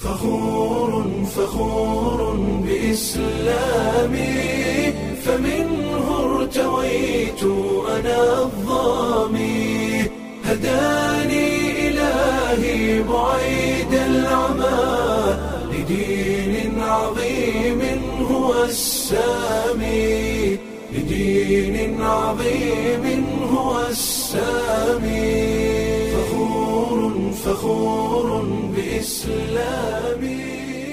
فخور فخور بإسلامي فمنه ارتويت أنا الظامي هداني إلهي بعيد العمى لدين عظيم هو السامي لدين عظيم هو السامي فخور فخور بإسلامي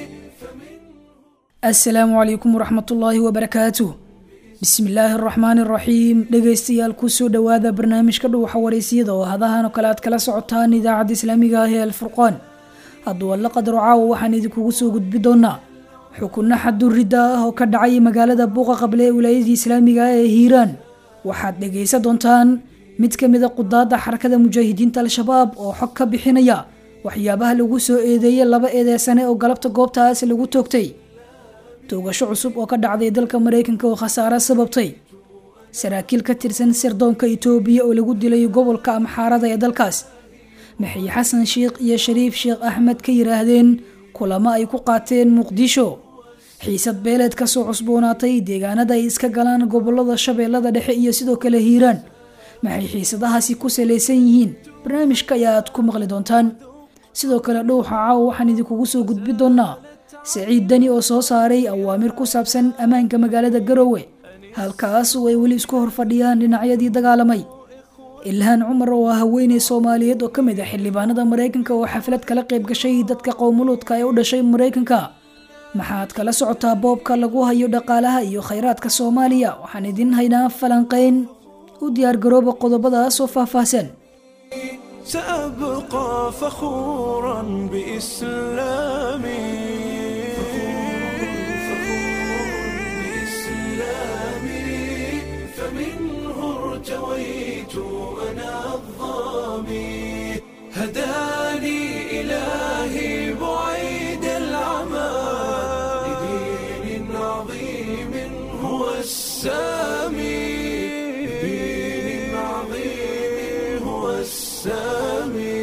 asalaamu calaykum waraxmatullaahi wabarakaatuh bismillaahi araxmaani araxiim dhegaystayaal kusoo dhowaada barnaamijka dhuwaxa wareysiyada oo hadahan oo kale aad kala socotaan idaacadda islaamiga ah ee alfurqaan hadduu alla qadaro caawa waxaan idinkugu soo gudbi doonaa xukunno xadurridda ah oo ka dhacay magaalada buuqa qable ee wilaayadii islaamiga ah ee hiiraan waxaad dhegaysan doontaan mid ka mid a qudaadda xarakada mujaahidiinta al-shabaab oo xog ka bixinaya waxyaabaha lagu soo eedeeyay laba eedeysane oo galabta goobtaas lagu toogtay toogasho cusub oo ka dhacday dalka maraykanka oo khasaare sababtay saraakiil ka tirsan sirdoonka itoobiya oo lagu dilay gobolka amxaarada ee dalkaas maxay xasan sheikh iyo shariif sheekh axmed ka yiraahdeen kulamo ay ku qaateen muqdisho xiisad beeleed kasoo cusboonaatay deegaanada ay iska galaan gobolada shabeellada dhexe iyo sidoo kale hiiraan maxay xiisadahaasi ku salaysan yihiin barnaamijka ayaa aad ku maqli doontaan sidoo kale dhowxa caawa waxaan idinkugu soo gudbi doonaa saciid dani oo soo saaray awaamir ku saabsan ammaanka magaalada garowe halkaas oo ay weli isku hor fadhiyaan dhinacyadii dagaalamay ilhaan cumar oo ah haweeney soomaaliyeed oo ka mid ah xildhibaanada maraykanka oo xaflad kala qayb gashay dadka qowmuluudka ee u dhashay maraykanka maxaad kala socotaa boobka lagu hayo dhaqaalaha iyo khayraadka soomaaliya waxaan idin haynaa falanqeyn u diyaargarooba qodobadaas oo faahfaahsan سأبقى فخورا بإسلامي فمنه ارتويت أنا الظامي هداني إلهي بعيد العمى لدين عظيم هو السامي لدين عظيم هو السامي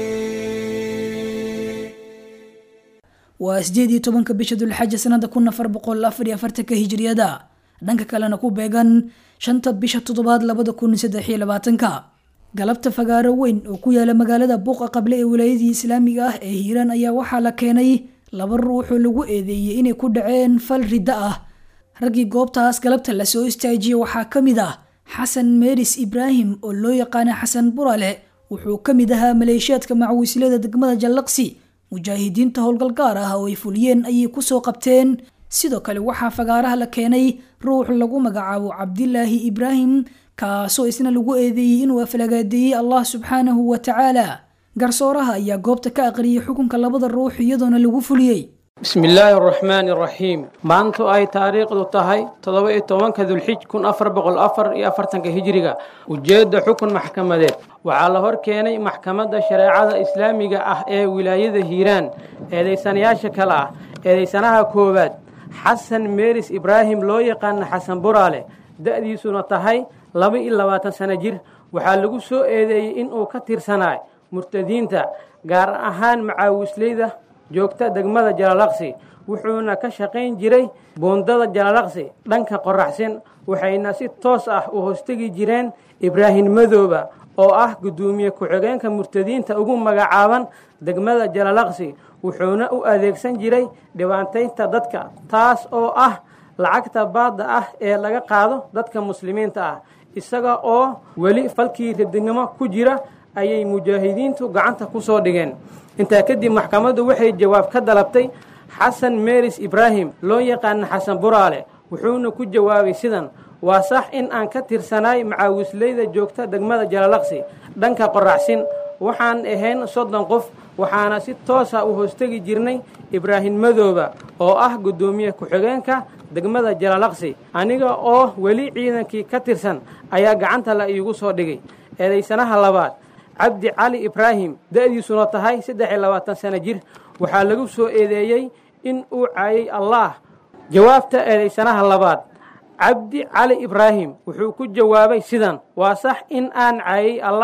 waa sideed iyo tobanka bisha dulxaja sanada kun afar boqol afar iyo afartanka hijriyada dhanka kalena ku beegan shanta bisha toddobaad labada kun saddex iyo labaatanka galabta fagaaro weyn oo ku yaala magaalada buuqa qable ee wilaayadii islaamiga ah ee hiiraan ayaa waxaa la keenay laba ruux oo lagu eedeeyey inay ku dhaceen fal ridda ah raggii goobtaas galabta lasoo istaajiyey waxaa ka mid ah xasan meeris ibraahim oo loo yaqaana xasan burale wuxuu ka mid ahaa maleeshiyaadka macwiislada degmada jallaqsi mujaahidiinta howlgal gaar ah oo ay fuliyeen ayay kusoo qabteen sidoo kale waxaa fagaaraha la keenay ruux lagu magacaabo cabdilaahi ibraahim kaasoo isna lagu eedeeyey inuu aflagaadeeyey allah subxaanahu wa tacaala garsooraha ayaa goobta ka aqriyay xukunka labada ruux iyadoona lagu fuliyey bismi illaahi araxmaani araxiim maantu ay taariikhdu tahay toddoba iyo tobanka dulxij kun afar boqol afar iyo afartanka hijiriga ujeedda xukun maxkamadeed waxaa la hor keenay maxkamadda shareecada islaamiga ah ee wilaayada hiiraan eedaysanayaasha kale ah eedaysanaha koowaad xasan meeris ibraahim loo yaqaana xasan buraale da-diisuna tahay laba iyo labaatan sano jir waxaa lagu soo eedeeyey inuu ka tirsanaay murtadiinta gaar ahaan macaawisleyda joogta degmada jalalaqsi wuxuuna ka shaqayn jiray buundada jalalaqsi dhanka qoraxsin waxayna si toos ah u hoostegi jireen ibraahim madooba oo ah guddoomiye ku-xigeenka murtadiinta ugu magacaaban degmada jalalaqsi wuxuuna u adeegsan jiray dhibaataynta dadka taas oo ah lacagta baadda ah ee laga qaado dadka muslimiinta ah isaga oo weli falkii radinimo ku jira ayay mujaahidiintu gacanta ku soo dhigeen intaa kadib maxkamaddu waxay jawaab ka dalabtay xasan meeris ibraahim loo yaqaana xasan buraale wuxuuna ku jawaabay sidan waa sax in aan ka tirsanaay macaawisleyda joogta degmada jalalaqsi dhanka qoraxsin waxaan ahayn soddon qof waxaana si toosa u hoostegi jirnay ibraahim madooba oo ah guddoomiye ku-xigeenka degmada jalalaqsi aniga oo weli ciidankii ka tirsan ayaa gacanta la iigu soo dhigay eedaysanaha labaad cabdi cali ibraahim da-diisuna tahay saddex iyo labaatan sano jir waxaa lagu soo eedeeyey in uu caayay allaah jawaabta eedaysanaha labaad cabdi cali ibraahim wuxuu ku jawaabay sidan waa sax in aan caayay allaah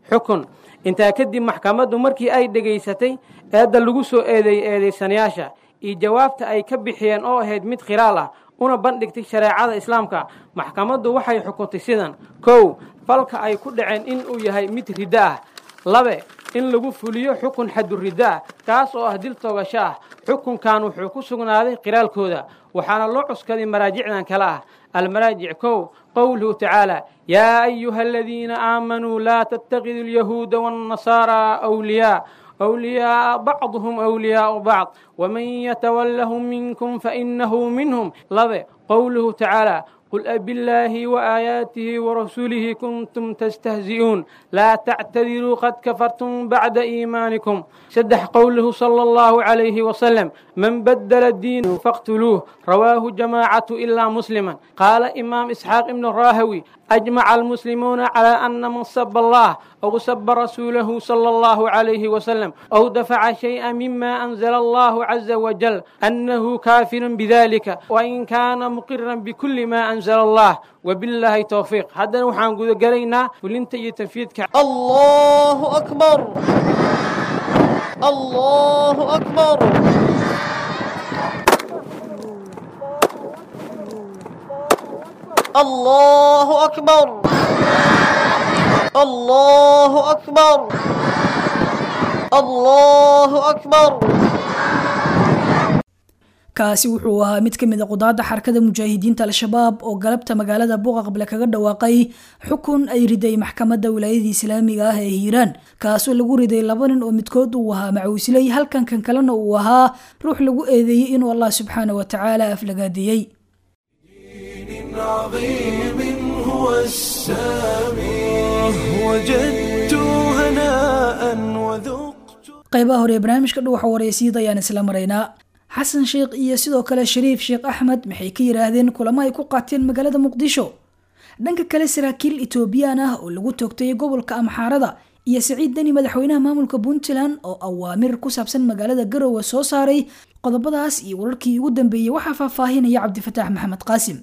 xukun intaa kadib maxkamaddu markii ay dhegaysatay eedda lagu soo eedeeyey eedaysanayaasha iyo jawaabta ay ka bixiyeen oo ahayd mid khilaal ah una bandhigtay shareecada islaamka maxkamaddu waxay xukuntay sidan kow falka ay ku dhaceen in uu yahay mid riddo ah labe in lagu fuliyo xukun xaduriddo ah kaas oo ah dil toogasho ah xukunkan wuxuu ku sugnaaday qiraalkooda waxaana loo cuskaday maraajicdan kale ah almaraajic kow qowluhu tacaala yaa ayuha aladiina aamanuu laa tattakidu alyahuuda waannasaaraa awliyaa أولياء بعضهم أولياء بعض ومن يتولهم منكم فإنه منهم لبه قوله تعالى قل أبالله وآياته ورسوله كنتم تستهزئون لا تعتذروا قد كفرتم بعد إيمانكم سدح قوله صلى الله عليه وسلم من بدل الدين فاقتلوه رواه جماعة إلا مسلما قال إمام إسحاق بن الراهوي أجمع المسلمون على أن من سب الله أو سب رسوله صلى الله عليه وسلم أو دفع شيئا مما أنزل الله عز وجل أنه كافر بذلك وإن كان مقرا بكل ما أنزل الله وبالله توفيق هذا وحان قد قرينا ولنت يتفيدك الله أكبر الله أكبر الله أكبر الله أكبر الله أكبر kaasi wuxuu ahaa mid ka mid a qudaadda xarakada mujaahidiinta al-shabaab oo galabta magaalada buuqaqble kaga dhawaaqay xukun ay riday maxkamadda wilaayadii islaamiga ah ee hiiraan kaasoo lagu riday laba nin oo midkood uu ahaa macawisley halkan kan kalena uu ahaa ruux lagu eedeeyey inuu allah subxaana wa tacaala aflagaadeeyey عظيم هو السامي وجدت هناء وذقت qaybaha hore ee barnaamijka dhuwaxa waraysiid ayaan isla maraynaa xasan sheekh iyo sidoo kale shariif sheekh axmed maxay ka yidhaahdeen kulamo ay ku qaateen magaalada muqdisho dhanka kale saraakiil etoobiyaan ah oo lagu toogtay gobolka amxaarada iyo siciid deni madaxweynaha maamulka puntland oo awaamir ku saabsan magaalada garowe soo saaray qodobadaas iyo wararkii ugu dambeeyey waxaa faahfaahinaya cabdifataax maxamed qaasim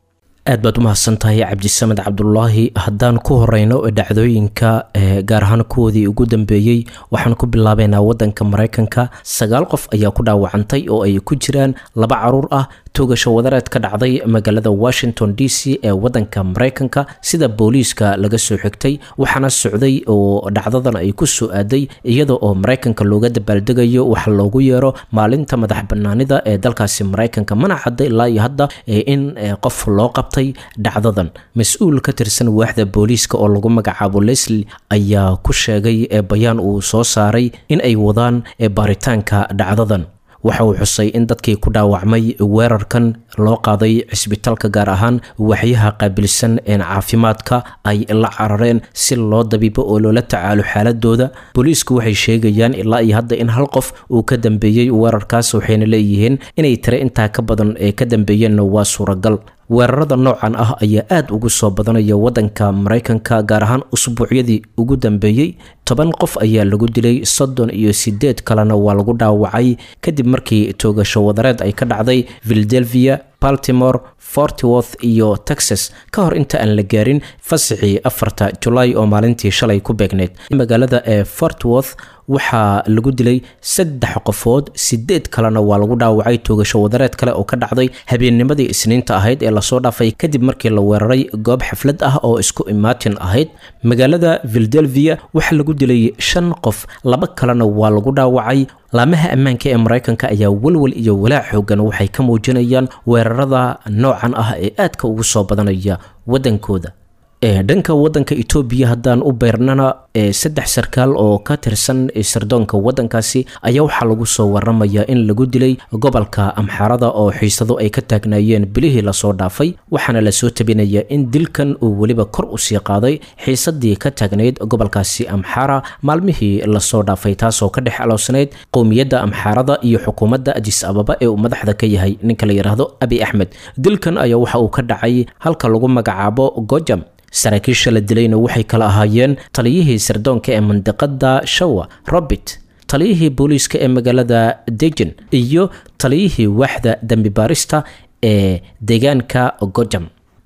aad baad u mahadsantahay cabdisamed cabdulaahi haddaan ku horeyno dhacdooyinka gaar ahaan kuwoodii ugu dambeeyey waxaan ku bilaabeynaa wadanka mareykanka sagaal qof ayaa ku dhaawacantay oo ay ku jiraan laba caruur ah toogasho wadareed ka dhacday magaalada washington d c ee wadanka mareykanka sida booliiska laga soo xigtay waxaana socday oo dhacdadan ay ku soo aaday iyada oo mareykanka looga dabaaldegayo waxa loogu yeero maalinta madax banaanida ee dalkaasi mareykanka mana cadda ilaa iyo hadda in qof loo qabtay dhacdadan mas-uul ka tirsan waaxda booliiska oo lagu magacaabo leslie ayaa ku sheegay bayaan uu soo saaray in ay wadaan baaritaanka dhacdadan waxa uu xusay in dadkii ku dhaawacmay weerarkan loo qaaday cisbitaalka gaar ahaan waxyaha qaabilsan een caafimaadka ay la carareen si loo dabiibo oo loola tacaalo xaaladooda booliisku waxay sheegayaan ilaa iyo hadda in hal qof uu ka dambeeyey weerarkaas waxayna leeyihiin inay tire intaa ka badan ee ka dambeeyeenna waa suuragal weerarada noocan ah ayaa aada ugu soo badanaya wadanka mareykanka gaar ahaan usbuucyadii ugu dambeeyey toban qof ayaa lagu dilay soddon iyo sideed kalena waa lagu dhaawacay kadib markii toogasho wadareed ay ka dhacday philadelphia baltimore fortworth iyo texas ka hor inta aan la gaarin fasaxii afarta julaay oo maalintii shalay ku beegneyd magaalada ee fortworth waxaa lagu dilay saddex qofood sideed kalena waa lagu dhaawacay toogasho wadareed kale oo ka dhacday habeennimadii isniinta ahayd ee lasoo dhaafay kadib markii la weeraray goob xaflad ah oo isku imaatin ahayd magaalada philadelphia waxaa lagu dilay shan qof laba kalena waa lagu dhaawacay laamaha ammaanka ee mareykanka ayaa walwal iyo walaac xoogan waxay ka muujinayaan weerarada noocan ah ee aadka ugu soo badanaya wadankooda dhanka wadanka etoobiya haddaan u beernana saddex sarkaal oo ka tirsan sirdoonka wadankaasi ayaa waxaa lagu soo waramayaa in lagu dilay gobolka amxaarada oo xiisado ay ka taagnaayeen bilihii lasoo dhaafay waxaana lasoo tabinayaa in dilkan uu weliba kor usii qaaday xiisadii ka taagnayd gobolkaasi amxaara maalmihii lasoo dhaafay taasoo ka dhex aloosnayd qowmiyadda amxaarada iyo xukuumadda adis ababa ee uu madaxda ka yahay ninka la yidhaahdo abi axmed dilkan ayaa waxa uu ka dhacay halka lagu magacaabo gojam saraakiisha la dilayna waxay kala ahaayeen taliyihii sirdoonka ee mandiqada shawa robert taliyihii booliiska ee magaalada dejen iyo taliyihii waaxda dembi baarista ee deegaanka gojam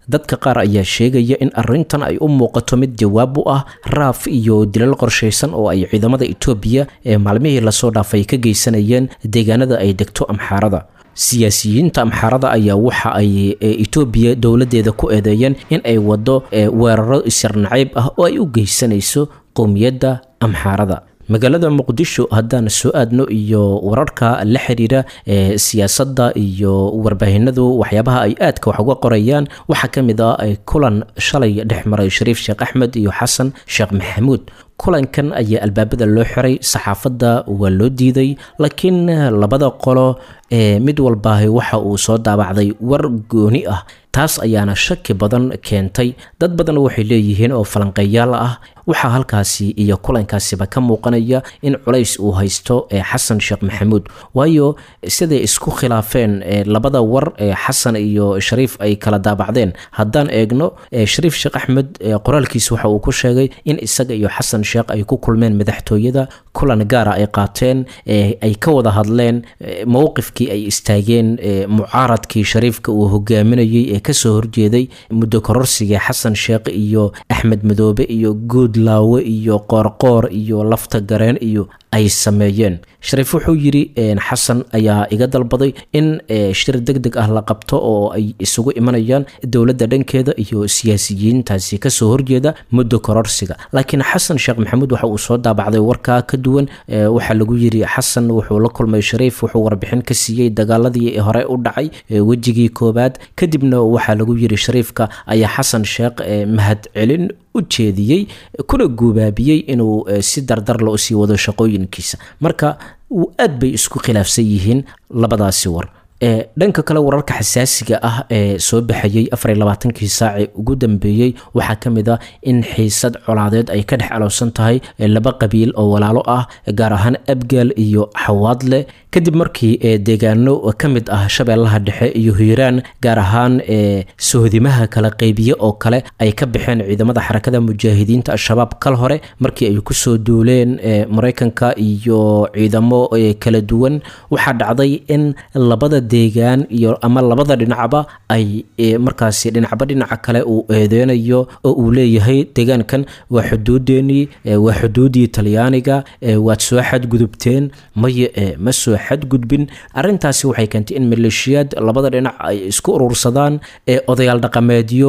dadka qaar ayaa sheegaya in arrintan ay u muuqato mid jawaab u ah raaf iyo dilal qorshaysan oo ay ciidamada etoobiya ee maalmihii lasoo dhaafay ka geysanayeen deegaanada ay degto amxaarada siyaasiyiinta amxaarada ayaa waxa ay etoobiya dowladeeda ku eedeeyeen in ay wado weeraro isirnacayb ah oo ay u geysanayso qowmiyadda amxaarada magaalada muqdisho haddaan soo aadno iyo wararka la xiriira ee siyaasadda iyo warbaahinadu waxyaabaha ay aadka wax uga qorayaan waxaa ka mid ah kulan shalay dhex maray shariif sheekh axmed iyo xasan sheekh maxamuud kulankan ayaa albaabada loo xiray saxaafadda waa loo diiday laakiin labada qolo ee mid walbaahi waxa uu soo daabacday war gooni ah taas ayaana shaki badan keentay dad badan waxay leeyihiin oo falanqeeyaal ah waxaa halkaasi iyo kulankaasiba ka muuqanaya in culays uu haysto ee xasan sheekh maxamuud waayo siday isku khilaafeen labada war ee xasan iyo shariif ay kala daabacdeen haddaan eegno shariif sheekh axmed qoraalkiisa waxa uu ku sheegay in isaga iyo xasan sheekh ay ku kulmeen madaxtooyada kulan gaara ay qaateen ay ka wada hadleen mowqifkii ay istaageen mucaaradkii shariifka uu hogaaminayay ee kasoo horjeeday muddo kororsiga xasan sheekh iyo axmed madoobe iyo guud laawe iyo qoorqoor iyo lafta gareen iyo ay sameeyeen shariif wuxuu yidhi xasan ayaa iga dalbaday in shir deg deg ah la qabto oo ay isugu imanayaan dowladda dhankeeda iyo siyaasiyiintaasi kasoo horjeeda muddo kororsiga laakiin xasan sheekh maxamuud waxa uu soo daabacday warkaa ka duwan waxaa lagu yidhi xasan wuxuu la kulmay shariif wuxuu warbixin ka siiyey dagaaladii hore u dhacay wejigii koobaad kadibna waxaa lagu yidhi shariifka ayaa xasan sheekh mahad celin u jeediyey kuna guubaabiyey inuu si dardar loo sii wado shaqooyinkiisa marka aad bay isku khilaafsan yihiin labadaasi war dhanka kale wararka xasaasiga ah ee soo baxayey afar labaatankii saacee ugu dambeeyey waxaa ka mid ah in xiisad colaadeed ay ka dhex alowsan tahay laba qabiil oo walaalo ah gaar ahaan abgaal iyo xawaadle kadib markii deegaano ka mid ah shabeellaha dhexe iyo hiiraan gaar ahaan sohdimaha kala qeybiye oo kale ay ka baxeen ciidamada xarakada mujaahidiinta al-shabaab kal hore markii ay kusoo duuleen mareykanka iyo ciidamo kala duwan waxaa dhacday in labada deegaan iyo ama labada dhinacba ay markaasi dhinacba dhinaca kale uu eedeynayo oo uu leeyahay deegaankan waa xuduudeenii waa xuduudii talyaaniga waad soo xadgudubteen maye ma soo xadgudbin arintaasi waxay keentay in maleeshiyaad labada dhinac ay isku urursadaan ee odayaal dhaqameedyo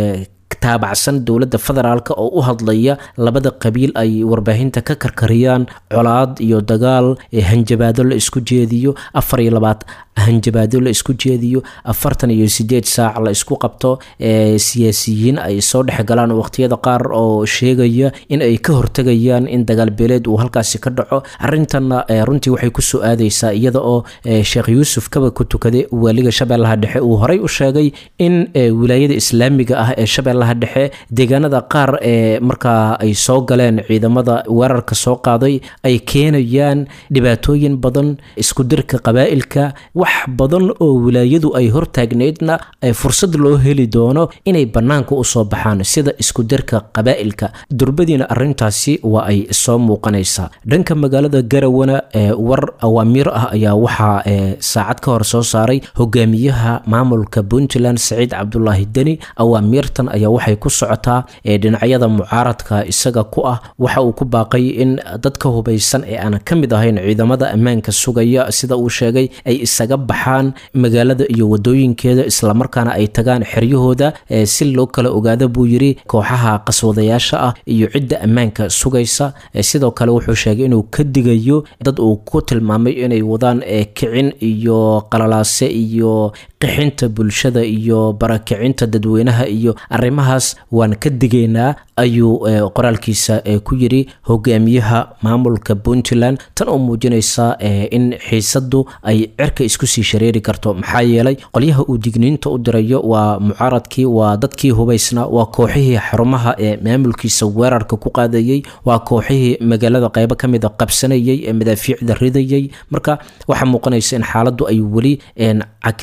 taabacsan dowladda federaalk oo u hadlaya labada qabiil ay warbaahinta ka karkariyaan colaad iyo dagaal hanjabaado la isku jeediyo afar iyo labaad hanjabaado la isku jeediyo afartan iyo sideed saac la isku qabto siyaasiyiin ay soo dhexgalaan waqtiyada qaar oo sheegaya in ay ka hortegayaan in dagaal beeleed uu halkaasi ka dhaco arintanna runtii waxay kusoo aadeysaa iyada oo sheekh yuusuf kaba ku tukaday waaliga shabeellaha dhexe uu horey u sheegay in wilaayada islaamiga ah ee shabeellaha dhexe deegaanada qaar ee markaa ay soo galeen ciidamada weerarka soo qaaday ay keenayaan dhibaatooyin badan iskudirka qabaa'ilka wax badan oo wilaayadu ay hortaagneydna fursad loo heli doono inay bannaanka usoo baxaan sida iskudirka qabaa'ilka durbadiina arintaasi waa ay soo muuqanaysaa dhanka magaalada garawana war awaamiir ah ayaa waxaa saacad ka hor soo saaray hogaamiyaha maamulka puntland saciid cabdulaahi deni awaamiirtan ayaa waxay ku socotaa dhinacyada mucaaradka isaga ku ah waxa uu ku baaqay in dadka hubaysan ee aan ka mid ahayn ciidamada ammaanka sugaya sida uu sheegay ay isaga baxaan magaalada iyo wadooyinkeeda islamarkaana ay tagaan xeryahooda si loo kala ogaado buu yiri kooxaha qaswadayaasha ah iyo cidda ammaanka sugaysa sidoo kale wuxuu sheegay inuu ka digayo dad uu ku tilmaamay inay wadaan kicin iyo qalalaase iyo qixinta bulshada iyo barakicinta dadweynaha iyo arrimahaas waan ka digaynaa ayuu qoraalkiisa ku yiri hogaamiyaha maamulka puntland tan oo muujinaysa in xiisadu ay cirka isku sii shareeri karto maxaa yeelay qolyaha uu digniinta u dirayo waa mucaaradkii waa dadkii hubaysnaa waa kooxihii xarumaha ee maamulkiisa weerarka ku qaadayey waa kooxihii magaalada qeybo ka mida qabsanayay ee madaafiicda ridayay marka waxaa muuqanaysa in xaaladdu ay weli cakiran tahay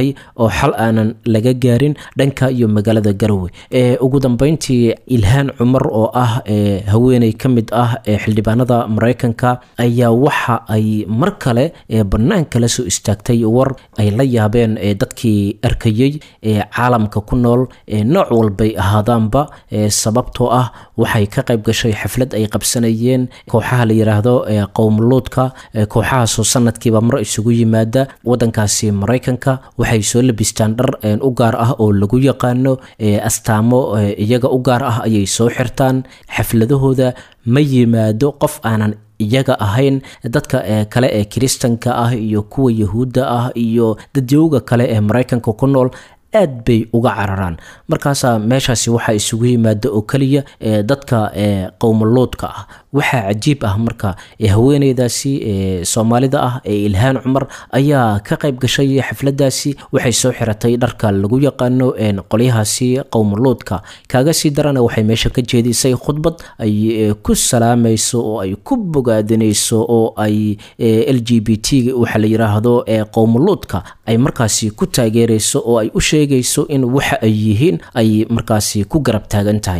tahay oo xal aanan laga gaarin dhanka iyo magaalada garowe ugu dambeyntii ilhaan cumar oo ah haweeney ka mid ah xildhibaanada maraykanka ayaa waxa ay mar kale banaanka la soo istaagtay war ay la yaabeen dadkii arkayey caalamka ku nool nooc walbay ahaadaanba sababtoo ah waxay ka qayb gashay xaflad ay qabsanayeen kooxaha la yiraahdo qowmuluudka kooxahaasoo sanadkiiba mar isugu yimaada wadankaasi maraykanka waxay soo labistaan dhar u gaar ah oo lagu yaqaano astaamo iyaga u gaar ah ayay soo xirtaan xafladahooda ma yimaado qof aanan iyaga ahayn dadka kale ee kiristanka ah iyo kuwa yahuudda ah iyo dadyowga kale ee maraykanka ku nool aad bay uga cararaan markaasaa meeshaasi waxaa isugu yimaada oo keliya dadka qowmuluudka ah waxaa cajiib ah marka haweeneydaasi soomaalida ah ee ilhaan cumar ayaa ka qayb gashay xafladaasi waxay soo xiratay dharka lagu yaqaano qolyahaasi qowmuluudka kaaga sii darana waxay meesha ka jeedisay khudbad ay ku salaamayso oo ay ku bogaadinayso oo ay l g b t waxa la yiraahdo qowmuluudka ay markaasi ku taageerayso oo ay u sheegayso in waxa ay yihiin ay markaasi ku garab taagan tahay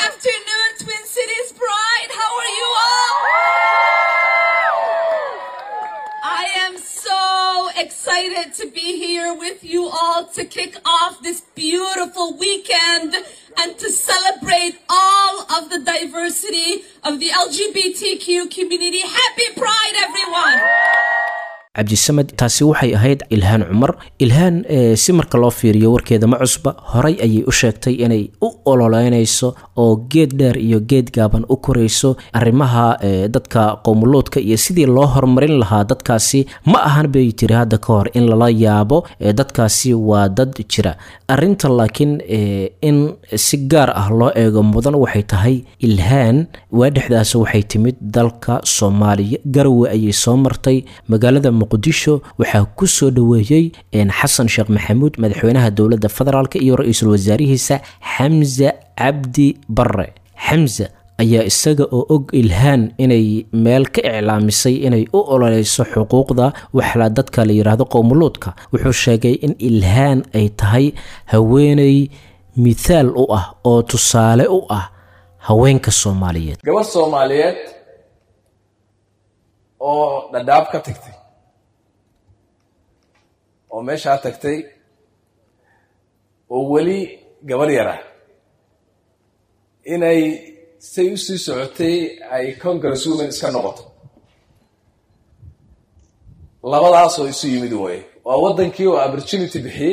excited to be here with you all to kick off this beautiful weekend and to celebrate all of the diversity of the LGBTQ community. Happy Pride, everyone! cabdisamed taasi waxay ahayd ilhaan cumar ilhaan si marka loo fiiriyo warkeeda ma cusba horay ayay u sheegtay inay u ololeynayso oo geed dheer iyo geed gaaban u korayso arrimaha dadka qowmuluudka iyo sidii loo horumarin lahaa dadkaasi ma ahan bay tiri hadda ka hor in lala yaabo dadkaasi waa dad jira arinta laakiin in si gaar ah loo eego mudan waxay tahay ilhaan waadhexdaas waxay timid dalka soomaaliya garowe ayay soo martay magaalada muqdisho waxaa ku soo dhoweeyey xasan sheekh maxamuud madaxweynaha dowladda federaalk iyo ra-iisul wasaarihiisa xamse cabdi bare xamse ayaa isaga oo og ilhaan inay meel ka iclaamisay inay u ololeyso xuquuqda waxla dadka la yidhaahdo qowmuluudka wuxuu sheegay in ilhaan ay tahay haweeney mithaal u ah oo tusaale u ah haweenka soomaaliyeed gabadh soomaaliyeed oo dhadhaab ka tagtay oo meeshaa tagtay oo weli gabarh yar ah inay say u sii socotay ay congress women iska noqoto labadaasoo isu yimid waaye waa waddankii oo opportunity bixiyey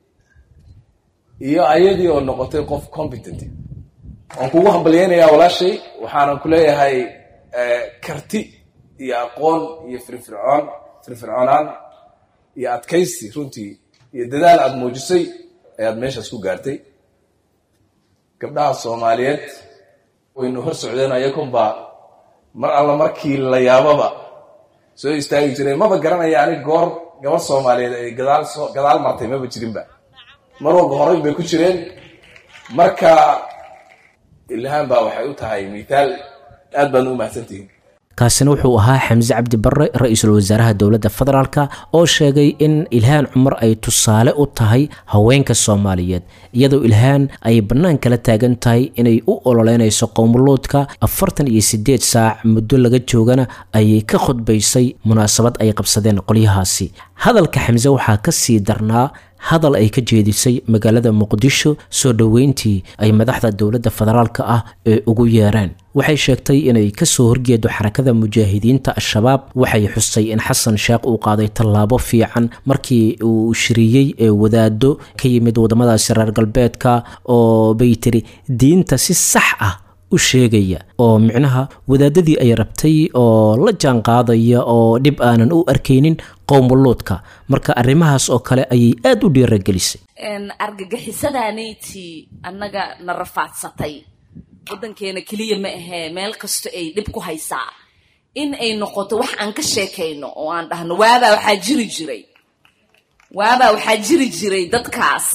iyo ayadii oo noqotay qof competent waan kugu hambalyeynayaa walaashay waxaanan ku leeyahay karti iyo aqoon iyo firfircoon firfircoonaan iyo adkaysi runtii iyo dadaal aada muujisay ayaad meeshaas ku gaartay gabdhaha soomaaliyeed waynu hor socdeen ayakunbaa mar alla markii la yaababa soo istaagi jiray maba garanaya anig goor gabar soomaaliyeed ay gadaal soo gadaal martay maba jirinba mar walba horay bay ku jireen marka ilhaan baa waxay u tahay mithaal aad baadna u mahadsantihiin kaasina wuxuu ahaa xamse cabdi barre ra-iisul wasaaraha dowladda federaalk oo sheegay in ilhaan cumar ay tusaale u tahay haweenka soomaaliyeed iyadoo ilhaan ay bannaan kala taagan tahay inay u ololeynayso qowmuluudka afartan iyo siddeed saac muddo laga joogana ayay ka khudbaysay munaasabad ay qabsadeen qolyahaasi hadalka xamse waxaa ka sii darnaa hadal ay ka jeedisay magaalada muqdisho soo dhoweyntii ay madaxda dowladda federaalk ah ee ugu yeereen waxay sheegtay inay kasoo horjeedo xarakada mujaahidiinta al-shabaab waxay xustay in xasan sheekh uu qaaday tallaabo fiican markii uu shiriyey ee wadaado ka yimid waddamadaasi reer galbeedka oo bay tiri diinta si sax ah u sheegaya oo micnaha wadaadadii ay rabtay oo la jaan qaadaya oo dhib aanan u arkaynin qowmuluudka marka arrimahaas oo kale ayay aada u dhiiragelisay argagixisadaanayti annaga na rafaadsatay waddankeena keliya ma ahee meel kasto ay dhib ku haysaa in ay noqoto wax aan ka sheekayno oo aan dhahno waabaa waxaa jiri jiray waabaa waxaa jiri jiray dadkaas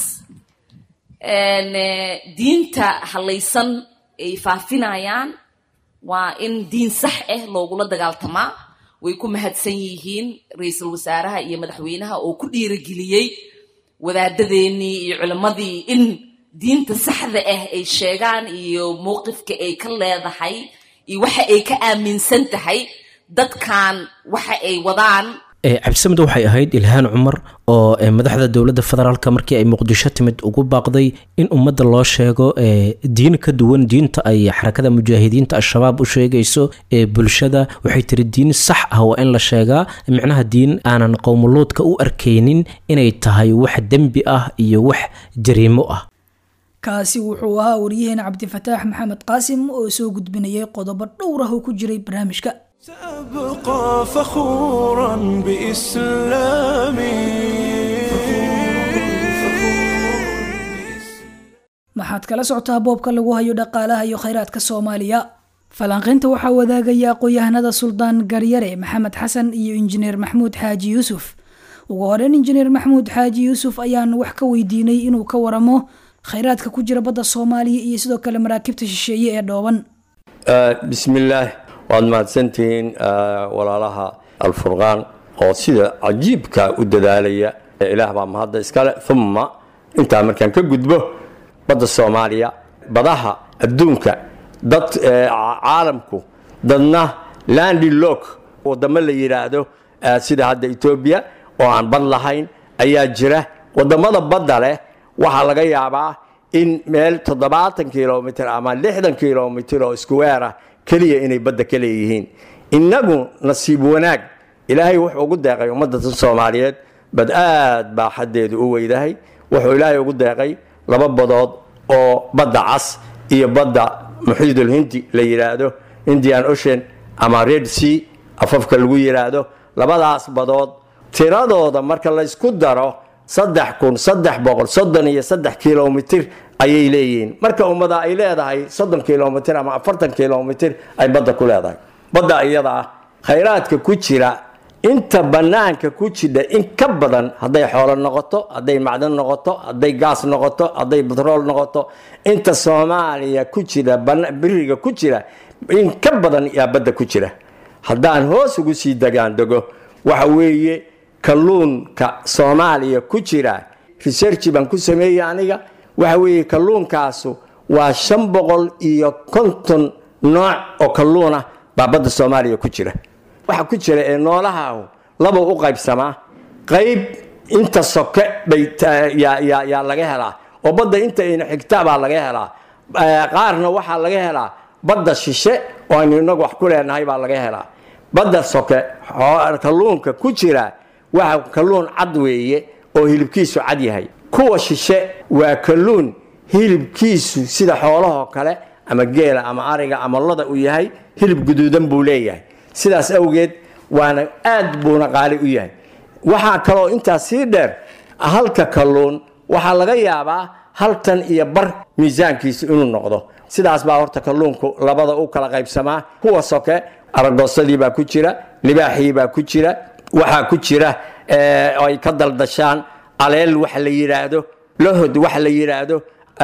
diinta hallaysan ay faafinayaan waa in diin sax ah loogula dagaaltamaa way ku mahadsan yihiin ra-iisul wasaaraha iyo madaxweynaha oo ku dhiirageliyey wadaadadeennii iyo culimmadii in diinta saxda ah ay sheegaan iyo mowqifka ay ka leedahay iyo waxa ay ka aaminsan tahay dadkan waxa ay wadaan cabdisamed waxay ahayd ilhaan cumar oo madaxda dowladda federaalk markii ay muqdisho timid ugu baaqday in ummadda loo sheego diin ka duwan diinta ay xarakada mujaahidiinta al-shabaab u sheegayso ee bulshada waxay tiri diin sax ah waa in la sheegaa micnaha diin aanan qowmuluudka u arkaynin inay tahay wax dembi ah iyo wax jariimo ah kaasi wuxuu ahaa waryaheena cabdifataax maxamed qaasim oo soo gudbinayay qodobo dhowr ah oo ku jiray barnaamijka سأبقى فخورا بإسلامي maxaad kala socotaa boobka lagu hayo dhaqaalaha iyo khayraadka soomaaliya falanqaynta waxaa wadaagaya aqoon-yahanada suldaan garyare maxamed xasan iyo injineer maxmuud xaaji yuusuf ugu horeyn injineer maxmuud xaaji yuusuf ayaan wax ka weydiinay inuu ka waramo khayraadka ku jira badda soomaaliya iyo sidoo kale maraakiibta shisheeye ee dhooban bismillaah waad mahadsantihiin walaalaha alfurqaan oo sida cajiibka u dadaalaya ilaah baa mahadda iskale uma intaa markaan ka gudbo badda soomaaliya badaha adduunka dad caalamku dadna landilok wadamo la yidhaahdo sida hadda etoobiya oo aan bad lahayn ayaa jira wadamada badda leh waxaa laga yaabaa in meel toddobaatan kilomitr ama lixdan kilomitr oo iskuweer ah keliya inay badda ka leeyihiin innagu nasiib wanaag ilaahay wuxuu ugu deeqay ummadda soomaaliyeed bad aad baa xaddeedu u weydahay wuxuu ilaahay ugu deeqay laba badood oo badda cas iyo badda muxiidulhindi la yidhaahdo indian ocean ama red sea afafka lagu yidhaahdo labadaas badood tiradooda marka laysku daro saddex kun saddex boqol soddon iyo saddex kilomitr ayay leeyihiin marka ummada ay leedahay soddon kilomitr ama afartan kilomitr ay badda ku leedahay badda iyada ah khayraadka ku jira inta banaanka ku jidha in ka badan hadday xoolo noqoto hadday macdan noqoto hadday gaas noqoto hadday batrool noqoto inta soomaaliya ku jira biriga ku jira in ka badan yaa badda ku jira haddaan hoos ugu sii degaan dego waxa weeye kalluunka soomaaliya ku jira researchi baan ku sameeyey aniga waxa weeye kalluunkaasu waa shan boqol iyo konton nooc oo kalluunah baa badda soomaaliya ku jira waxa ku jira ee noolahaahu laba u qaybsamaa qayb inta soke bay yaa laga helaa oo badda inta ayna xigta baa laga helaa qaarna waxaa laga helaa badda shishe oo aynu inagu wax ku leenahay baa laga helaa badda soke kalluunka ku jira waxa kalluun cad weeye oo hilibkiisu cad yahay kuwa shishe waa kalluun hilibkiisu sida xoolahoo kale ama geela ama ariga ama loda uu yahay hilib guduudan buu leeyahay sidaas awgeed waana aad buuna qaali u yahay waxaa kaloo intaas sii dheer halka kalluun waxaa laga yaabaa hal tan iyo bar miisaankiisu inuu noqdo sidaas baa horta kalluunku labada u kala qaybsamaa kuwa soke aragoosadii baa ku jira libaaxii baa ku jira waxaa ku jira ay ka daldashaan aleel wax la yidhaahdo lahod wax la yidhaahdo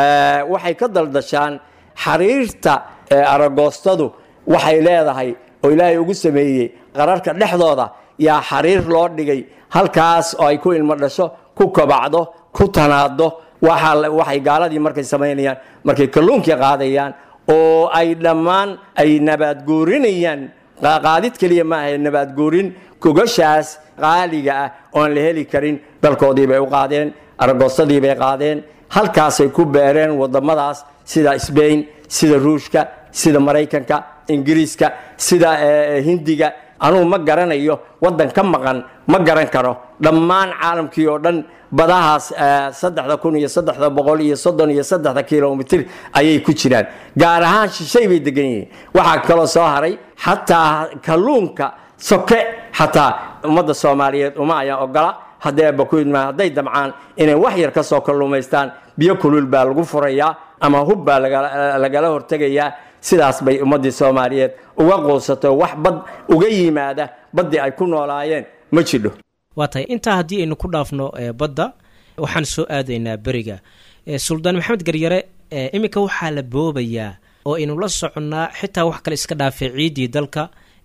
waxay ka daldashaan xariirta aragoostadu waxay leedahay oo ilaahay ugu sameeyey qararka dhexdooda yaa xariir loo dhigay halkaas oo ay ku ilmo dhasho ku kobacdo ku tanaado waxay gaaladii markay samaynayaan markay kalluunkii qaadayaan oo ay dhammaan ay nabaadguurinayaan qaadid keliya maaha nabaadguurin gogashaas qaaliga ah oon la heli karin dalkoodii bay u qaadeen aragoosadii bay qaadeen halkaasay ku beereen wadamadaas sida sbain sida ruushka sida maraykanka ingiriiska sida hindiga anugu ma garanayo waddan ka maqan ma garan karo dhammaan caalamkii oo dhan badahaas saddexda kun iyo saddexda boqol iyo soddon iyo saddexda kilomitr ayay ku jiraan gaar ahaan shishay bay degan yihiin waxaa kaloo soo haray xataa kalluunka soke xataa ummadda soomaaliyeed uma ayaa ogola hadday bakuidma hadday damcaan inay wax yar ka soo kalluumaystaan biyo kulul baa lagu furayaa ama hub baa lagala hortegayaa sidaas bay ummaddii soomaaliyeed uga quusato wax bad uga yimaada baddii ay ku noolaayeen ma jidho waa tahay intaa haddii aynu ku dhaafno badda waxaan soo aadaynaa beriga suldaan maxamed garyare iminka waxaa la boobayaa oo aynu la soconnaa xitaa wax kale iska dhaafay ciiddii dalka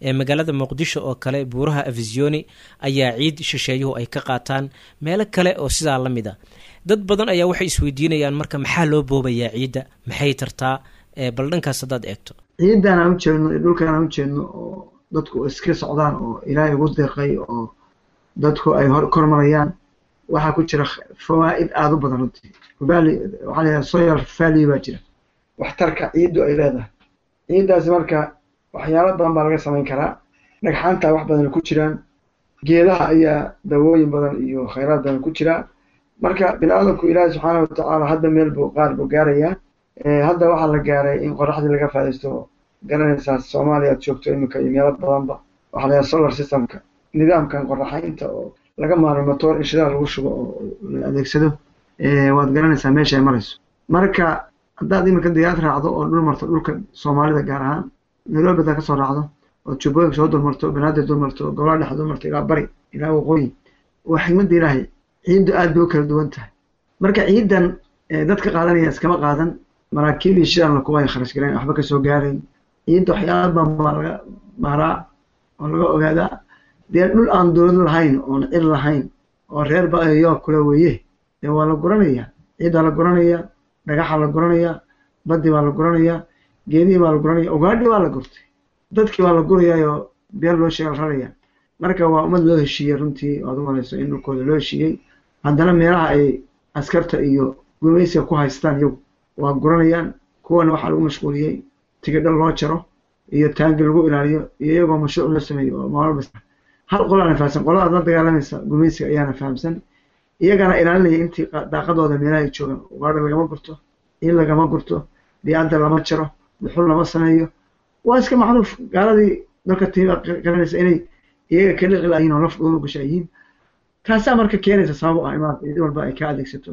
ee magaalada muqdisho oo kale buuraha afisioni ayaa ciid shisheeyuhu ay ka qaataan meelo kale oo sidaa la mid a dad badan ayaa waxay isweydiinayaan marka maxaa loo boobayaa ciidda maxay tartaa bal dhankaas haddaad eegto ciidan aan u jeedno iyo dhulkan aan u jeedno oo dadku iska socdaan oo ilaahay ugu deeqay oo dadku ay hor kormarayaan waxaa ku jira fawaa'id aada u badan runtii valley waxaa layahay soyal valley baa jira waxtarka ciiddu ay leedahay ciiddaasi marka waxyaalo badan baa laga samayn karaa dhagxaanta wax badan ku jiraan geedaha ayaa dawooyin badan iyo khayraad badan ku jira marka bini-aadamku ilaahi subxaana watacaala hadda meel buu qaar buu gaarayaa hadda waxaa la gaaray in qoraxdii laga faadaysto garanaysaa soomaaliya aad joogto iminka iyo meelo badanba waxaa layahay solar systemka nidaamkan qoraxaynta oo laga maarmo motor in shidaal lagu shubo oo la adeegsado waad garanaysaa meesha ay marayso marka haddaad iminka diyaarad raacdo oo dhul marto dhulka soomaalida gaar ahaan nairobi haddaad kasoo raacdo oo jubbooyinka soo dulmarto banaadir dulmarto gobolaa dhex dulmarto ilaa bari ilaa waqooyi waa xigmadda ilaahay ciiddu aad bay u kala duwan tahay marka ciiddan dadka qaadanaya iskama qaadan maraakiib iyo shidaalna kuwa ay kharash galeen waxba kasoo gaarayn ciidda waxyaala badan baa laga maaraa oo laga ogaadaa dee dhul aan dowlad lahayn oon cid lahayn oo reer ba-ayoo kule weeye dee waa la guranayaa ciiddaa la guranayaa dhagaxa la guranayaa baddi baa la guranayaa geedihii baa la guranaya ugaadhi baa la gurtay dadkii baa la gurayaayoo beer loo sheega la raraya marka waa ummad loo heshiiyey runtii oad u malayso in dhulkooda loo heshiiyey haddana meelaha ay askarta iyo gumaysiga ku haystaan iyagu waa guranayaan kuwana waxaa lagu mashquuliyey tigidho loo jaro iyo taangi lagu ilaaliyo iyo iyagoo mashruuc loo sameeyo oo maalba hal qolaana fahamsan qoladaad la dagaalamaysa gumaysiga ayaana fahamsan iyagana ilaalinaya intii daaqadooda meelaha ay joogaan ugaadha lagama gurto in lagama gurto diyaadda lama jaro dhuxul lama sameeyo waa iska macruuf gaaladii dalka tiiba garanaysa inay iyaga ka liqi layihin oo laf dhuuma gasha yihiin taasaa marka keenaysa sabab u ah imaad cid walba ay ka adeegsato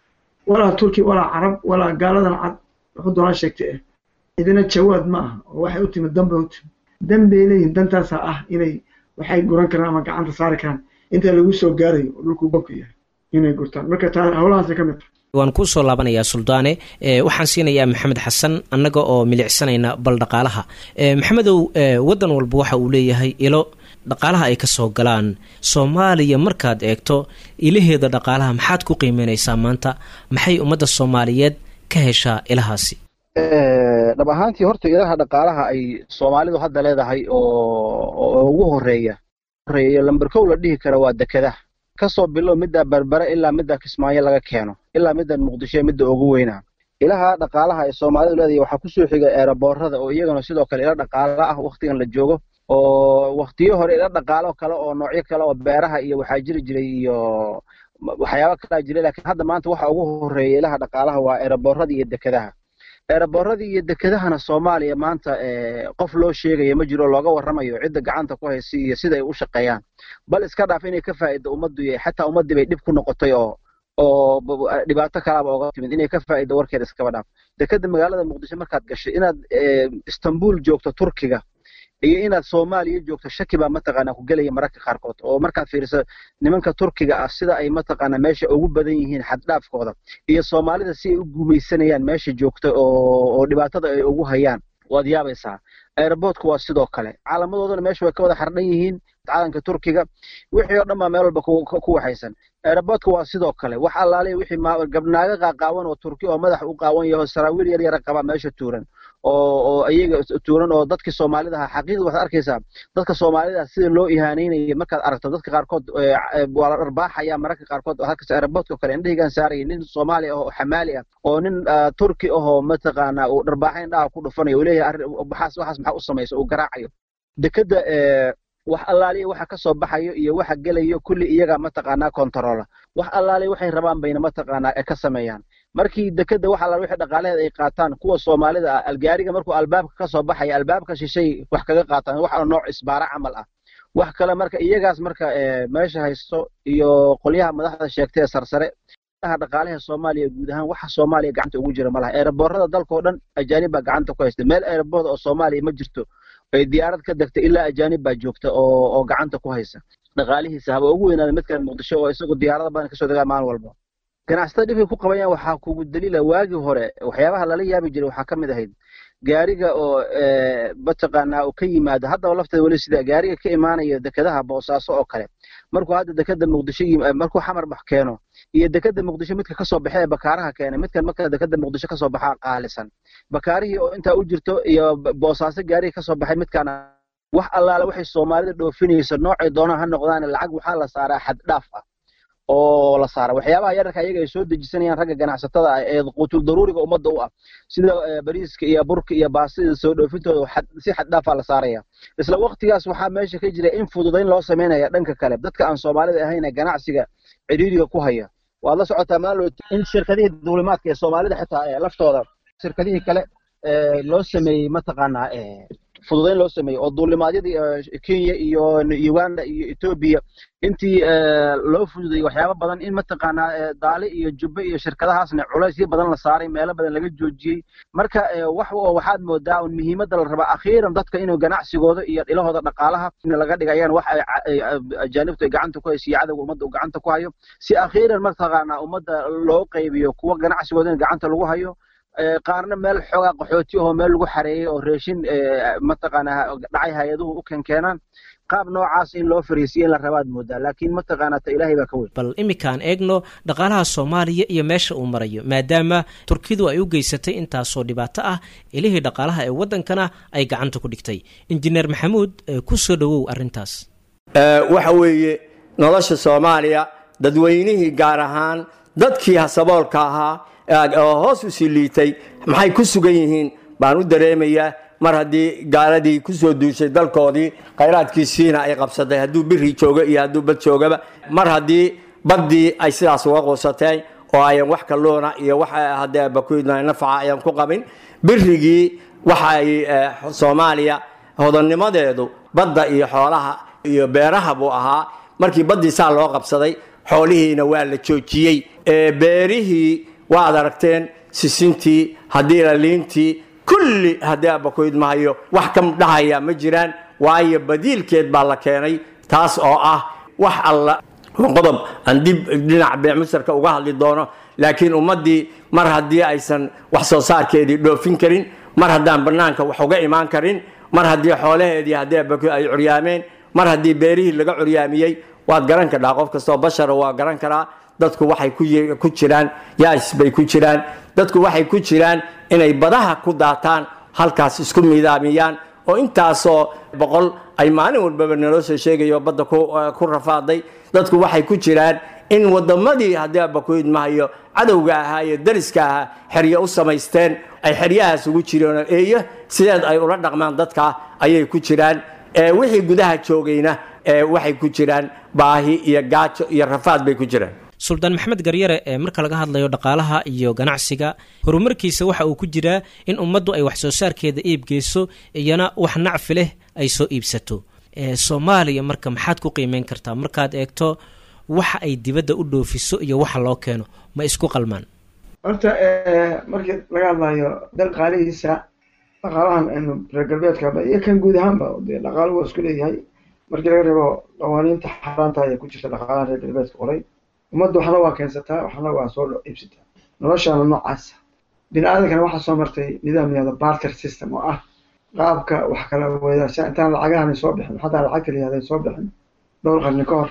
walaa turki walaa carab walaa gaaladan cad wuxuu doonaa sheegtay eh idina jawaad ma aha oo waxay u timid danbay u timid danbay leeyihin dantaasaa ah inay waxay guran karaan ama gacanta saari karaan inta lagu soo gaarayo oo dhulku bogka yahay inay gurtaan marka taa howlahaasay ka mid tahay waan kuu soo laabanayaa suldaane waxaan siinayaa maxamed xasan annaga oo milicsanayna bal dhaqaalaha maxamedow waddan walba waxa uu leeyahay ilo dhaqaalaha ay ka soo galaan soomaaliya markaad eegto ilaheeda dhaqaalaha maxaad ku qiimeynaysaa maanta maxay ummadda soomaaliyeed ka heshaa ilahaasi dhab ahaantii horta ilaha dhaqaalaha ay soomaalidu hadda leedahay oo ugu horeeya horeeya lamber kow la dhihi kara waa dekedaha kasoo bilow midda berbere ilaa midda kismaayo laga keeno ilaa middan muqdisho midda ugu weynaa ilaha dhaqaalaha ay soomaalidu leedahay waxaa kusoo xiga eeraboorada oo iyagana sidoo kale ila dhaqaala ah waktigan la joogo oo waktiyo hore ila dhaqaalo kale oo noocyo kale oo beeraha iyo waxaa jiri jiray iyo waxyaaba kalaa jiray laakiin hadda maanta waxa ugu horeeya ilaha dhaqaalaha waa eeraboorada iyo dekedaha eeraboorada iyo dekedahana soomaaliya maanta qof loo sheegaya ma jiro looga warramayo cidda gacanta ku haysa iyo sida ay u shaqeeyaan bal iska dhaaf inay ka faa'ido ummaddu iyo xataa ummaddii bay dhib ku noqotay oo oo dhibaato kalaaba oga timid inay ka faa'ido warkeeda iskaba dhaaf dekeda magaalada muqdisho markaad gashay inaad istanbul joogto turkiga iyo inaad soomaaliya joogto shaki baa mataqaanaa ku gelaya mararka qaarkood oo markaad fiiriso nimanka turkiga ah sida ay mataqaanaa meesha ugu badan yihiin xaddhaafkooda iyo soomaalida si ay u gumaysanayaan meesha joogta oo oo dhibaatada ay ugu hayaan waad yaabaysaa airboortku waa sidoo kale calaamadoodana meesha way ka wada xardhan yihiin calanka turkiga wixii oo dhan baa meel walba ku waxaysan airboortka waa sidoo kale wax allaaliya wixii gabnaaga qaaqaawan oo turki oo madax u qaawan yaho saraawiil yar yara qaba meesha tuuran oo oo iyaga tuuran oo dadkii soomaalida ahaa xaqiiqda waxaad arkaysaa dadka soomaalida sida loo ihaanaynaya markaad aragto dadka qaarkood waa la dharbaaxaya mararka qaarkood halkas airboortka kale indhahigaan saaraya nin soomaali ah oo xamaali ah oo nin turki ahoo mataqaanaa uu dharbaaxa indhaha ku dhufanayo uu leeyahay waxaas waxaas maxaa u samaysa uu garaacayo dekeda wax allaaliya waxa ka soo baxayo iyo waxa gelayo kulli iyaga mataqaanaa kontarola wax allaaliya waxay rabaan bayna mataqaanaa ka sameeyaan markii dekeda wax allaaliya wixii dhaqaalaheed ay qaataan kuwa soomaalida ah algaariga markuu albaabka ka soo baxaya albaabka shishay wax kaga qaataan wax nooc isbaara camal ah wax kale marka iyagaas marka meesha haysto iyo qolyaha madaxda sheegtay ee sarsare dhaqaalaha soomaaliya guud ahaan waxa soomaaliya gacanta ugu jira malaha eeraboorada dalka oo dhan ajaanib baa gacanta ku haysta meel eeraboorda oo soomaaliya ma jirto ay diyaarad ka degta ilaa ajaanib baa joogta oo oo gacanta ku haysa dhaqaalihiisa haba ugu weynaada midkan muqdisho oo isagu diyaarada badan kasoo degaa maalin walba ganacsatada dhibkay ku qabayaan waxaa kugu daliila waagii hore waxyaabaha lala yaabi jiray waxaa ka mid ahayd gaariga oo mataqaanaa uu ka yimaado haddaba lafteeda weli sida gaariga ka imaanaya dekedaha boosaaso oo kale markuu hadda dekeda muqdisho markuu xamar bax keeno iyo dekeda muqdisho midka kasoo baxa ee bakaaraha keena midkan marka dekeda muqdisho kasoo baxaa qaalisan bakaarihii oo intaa u jirto iyo boosaaso gaariga kasoo baxay midkaana wax allaale waxay soomaalida dhoofinayso noocay doonaan ha noqdaan lacag waxaa la saaraa xad dhaaf ah oo la saara waxyaabaha yararka ayaga ay soo dejisanayaan ragga ganacsatada ah ee quutul daruuriga ummadda u ah sida bariiska iyo burka iyo baasida soo dhoofintooda si xad dhaafaa la saaraya isla waqtigaas waxaa meesha ka jira in fududayn loo samaynaya dhanka kale dadka aan soomaalida ahayn ee ganacsiga cidhiiriga ku haya waad la socotaa maalo in shirkadihii duulimaadka ee soomaalida xitaa ee laftooda shirkadihii kale loo sameeyey mataqaanaa fududayn loo sameeyey oo duulimaadyadii kenya iyo uganda iyo etoobiya intii loo fududayey waxyaaba badan in mataqaanaa daale iyo jubbe iyo shirkadahaasna culaysyo badan la saaray meelo badan laga joojiyey marka wax waxaad moodaa un muhiimadda la rabaa akhiiran dadka inuu ganacsigooda iyo dhilahooda dhaqaalaha in laga dhigayaan wax ajaanibtu ay gacanta ku hayso iyo cadowga ummadda uu gacanta ku hayo si akhiiran mataqaanaa ummadda loo qaybiyo kuwa ganacsigooda in gacanta lagu hayo qaarna meel xoogaa qaxooti ahoo meel lagu xareeyey oo reeshin mataqaanaa dhacay hay-aduhu u keenkeenaan qaab noocaas in loo fariisiyo in la rabaad moodaa laakiin mataqaanaa ta ilaahay baa ka weyn bal iminkaan eegno dhaqaalaha soomaaliya iyo meesha uu marayo maadaama turkidu ay u geysatay intaasoo dhibaato ah ilihii dhaqaalaha ee waddankana ay gacanta ku dhigtay injineer maxamuud ku soo dhowow arrintaas waxa weeye nolosha soomaaliya dadweynihii gaar ahaan dadkii hasaboolka ahaa oo hoos usii liitay maxay ku sugan yihiin baan u dareemayaa mar haddii gaaladii kusoo duushay dalkoodii khayraadkiisiina ay qabsatay hadduu biri joogo iyo hadduu bad joogaba mar haddii baddii ay sidaas uga quusateen oo ayan wax kalluuna iyo wax haddee bakuidna nafaca ayan ku qabin birigii waxa ay soomaaliya hodannimadeedu badda iyo xoolaha iyo beeraha buu ahaa markii baddii saa loo qabsaday xoolihiina waa la joojiyey beerihii waad aragteen sisintii haddii laliintii kulli haddii abakoyd mahayo wax ka dhahaya ma jiraan waayo badiilkeed baa la keenay taas oo ah wax alla qodob aan dib dhinaca beemusarka uga hadli doono laakiin ummaddii mar haddii aysan wax soo saarkeedii dhoofin karin mar haddaan bannaanka wax uga imaan karin mar haddii xoolaheedii haddii abakoyd ay curyaameen mar haddii beerihii laga curyaamiyey waad garan kadhaa qof kastoo bashara waa garan karaa dadku waxay ku jiraan yaas bay ku jiraan dadku waxay ku jiraan inay badaha ku daataan halkaas isku midaamiyaan oo intaasoo boqol ay maalin walbaba naloo soo sheegayo badda ku rafaaday dadku waxay ku jiraan in wadamadii haddii abakoyd mahayo cadowga ahaa iyo dariska ahaa xeryo u samaysteen ay xeryahaas ugu jireen eeyo sideed ay ula dhaqmaan dadka ayay ku jiraan wixii gudaha joogayna waxay ku jiraan baahi iyo gaajo iyo rafaad bay ku jiraan suldaan maxamed garyare ee marka laga hadlayo dhaqaalaha iyo ganacsiga horumarkiisa waxa uu ku jiraa in ummaddu ay wax soo saarkeeda iibgeyso iyana wax nacfi leh ay soo iibsato soomaaliya marka maxaad ku qiimeyn kartaa markaad eegto waxa ay dibadda u dhoofiso iyo waxa loo keeno ma isku qalmaan horta markii laga hadlayo dhaqaalihiisa dhaqaalahan aynu reer galbeedkaba iyo kan guud ahaanba dee dhaqaaluhu waa isku leeyahay markii laga reebo qawaaniinta xaaraanta ayaa ku jirta dhaqaalaha reer galbeedka qoray ummadda waxna waa keensataa waxna waa soo iibsataa noloshaana noocaasa bini aadankana waxaa soo martay nidaam yahdo barter system oo ah qaabka wax kala weedaasha intaan lacagahan soo bixin xataa lacagta la yahda soo bixin dhowr qarni ka hor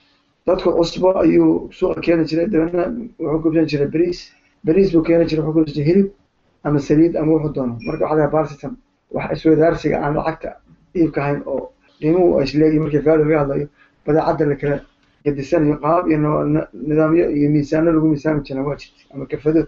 dadku cusbo ayuu suuqa keeni jiray dabeedna wuxuu kubsan jiray beriis beriis buu keeni jiray wuxuu kubsan jiray hilib ama saliid ama wuxuu doono marka waxaa lahaa barter system wax iswadaarsiga aan lacagta iibka ahayn oo qiimuhu ay isleeyihin markii value laga hadlayo badeecadda la kala gadisanayo qaab iyo nidaamyo iyo miisaano lagu miisaami jira waa jirta ama kafadood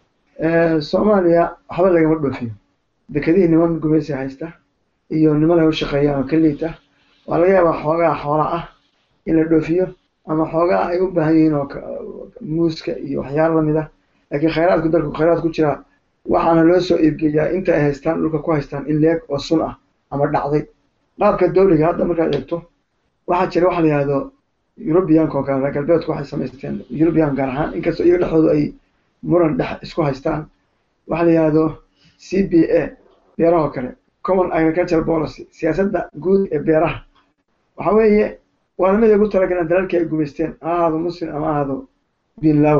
soomaaliya waxba lagama dhoofiyo dekedihii niman gumeysi haysta iyo niman ay u shaqeeyaan oo ka liita waa laga yaabaa xoogaa xoola ah in la dhoofiyo ama xoogaa ay u baahan yihiin oo muuska iyo waxyaalo lamid ah laakiin khayraadku dalku khayraad ku jira waxaana loo soo iibgeeyaa inta ay haystaan dhulka ku haystaan in leeg oo sun ah ama dhacday qaabka dawliga hadda markaad eegto waxaa jira waxa la yihahdo eurubiyanka oo kale reer galbeedku waxay samaysteen eurubiyan gaar ahaan inkastoo iyaga dhexdoodu ay muran dhex isku haystaan waxaa la yihahdo c b a beeraha oo kale common agricultural policy siyaasadda guud ee beeraha waxa weeye waana mid ay ugu talagaleen dalalkii ay gumaysteen ha ahaado muslim ama ahaado binlawo